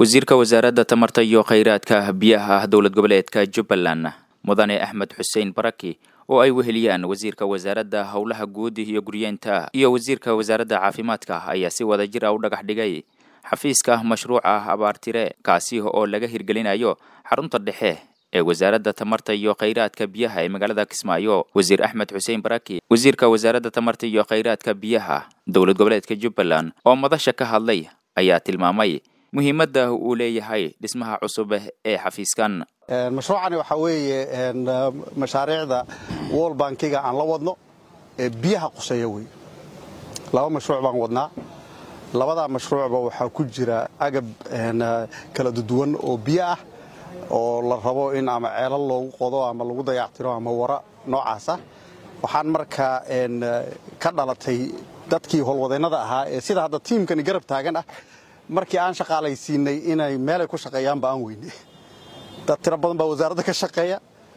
wasiirka wasaaradda tamarta iyo khayraadka biyaha dowlad goboleedka jubbaland mudane axmed xuseen baraki oo ay weheliyaan wasiirka wasaaradda howlaha guud iyo guryeenta iyo wasiirka wasaaradda caafimaadka ayaa si wada jir a u dhagax dhigay xafiiska mashruuca abaartire kaasi oo laga hirgelinayo xarunta dhexe ee wasaaradda tamarta iyo khayraadka biyaha ee magaalada kismaayo wasiir axmed xuseen baraki wasiirka wasaaradda tamarta iyo khayraadka biyaha dowlad goboleedka jubbaland oo madasha ka hadlay ayaa tilmaamay muhiimadda uu leeyahay dhismaha cusub ee xafiiskan mashruucani waxaa weeye mashaariicda wol bankiga aan la wadno ee biyaha quseeya wey laba mashruuc baan wadnaa labadaa mashruucba waxaa ku jira agab kala duwan oo biyo ah oo la rabo in ama ceelal loogu qodo ama lagu dayactiro ama wara noocaasa waxaan markaa ka dhalatay dadkii howlwadeennada ahaa ee sida hadda tiimkani garab taagan ah markii aan shaqaalaysiinay inay meelay ku shaqeeyaanba aan weyne dad tiro badan baa wasaaradda ka shaqeeya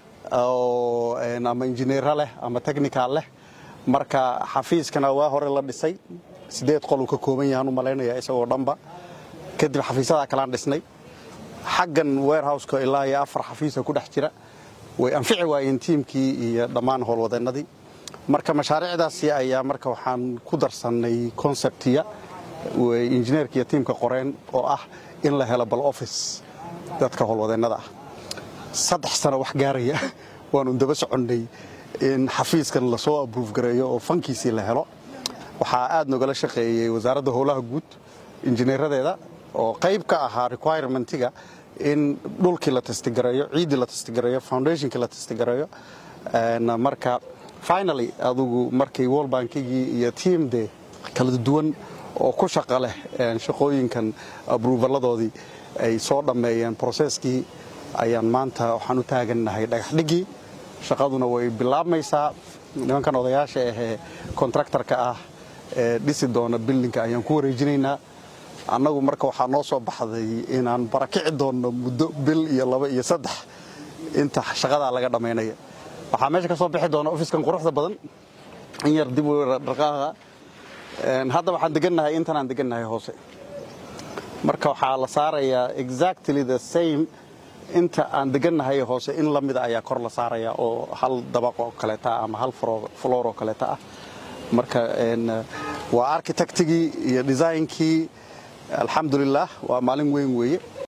oo ama injineera leh ama technical leh marka xafiiskana waa hore la dhisay sideed qoluu ka kooban yahaan u malaynaya isagoo dhanba kadib xafiisyadaa kalaan dhisnay xaggan warehouska ilaa iyo afar xafiisa ku dhex jira way anfici waayeen tiimkii iyo dhammaan howlwadeennadii marka mashaariicdaasi ayaa marka waxaan ku darsannay conceptiya way injineerka iyo tiimka qoreen oo ah in la helo bal office dadka howlwadeennada ah saddex sano wax gaaraya waanu daba soconnay in xafiiskan lasoo abruuf gareeyo oo fankiisii la helo waxaa aad nogala shaqeeyey wasaaradda howlaha guud injineeradeeda oo qayb ka ahaa requirementiga in dhulkii la testigareeyo ciiddii la testigareeyo foundationkii la testigareeyo marka finally adugu markii wol bankigii iyo tiam de kala duwan oo ku shaqa leh shaqooyinkan abruufalladoodii ay soo dhammeeyeen broseskii ayaan maanta waxaan u taagannahay dhagaxdhiggii shaqaduna way bilaabmaysaa nimankan odayaasha ahee kontraktarka ah ee dhisi doona bildinka ayaan ku wareejinaynaa annagu marka waxaa noo soo baxday inaan barakici doonno muddo bil iyo laba iyo saddex inta shaqadaa laga dhammaynaya waxaa meesha ka soo bixi doona ofiskan quruxda badan in yar dib dhaqaaqa hadda waxaan degannahay intanaan degannahay hoose marka waxaa la saarayaa exactly the same inta aan degannahay hoose in la mida ayaa kor la saaraya oo hal dabaq oo kaleeta ama hal floor oo kaleeta ah marka waa architectigii iyo designkii alxamdulilah waa maalin weyn weeye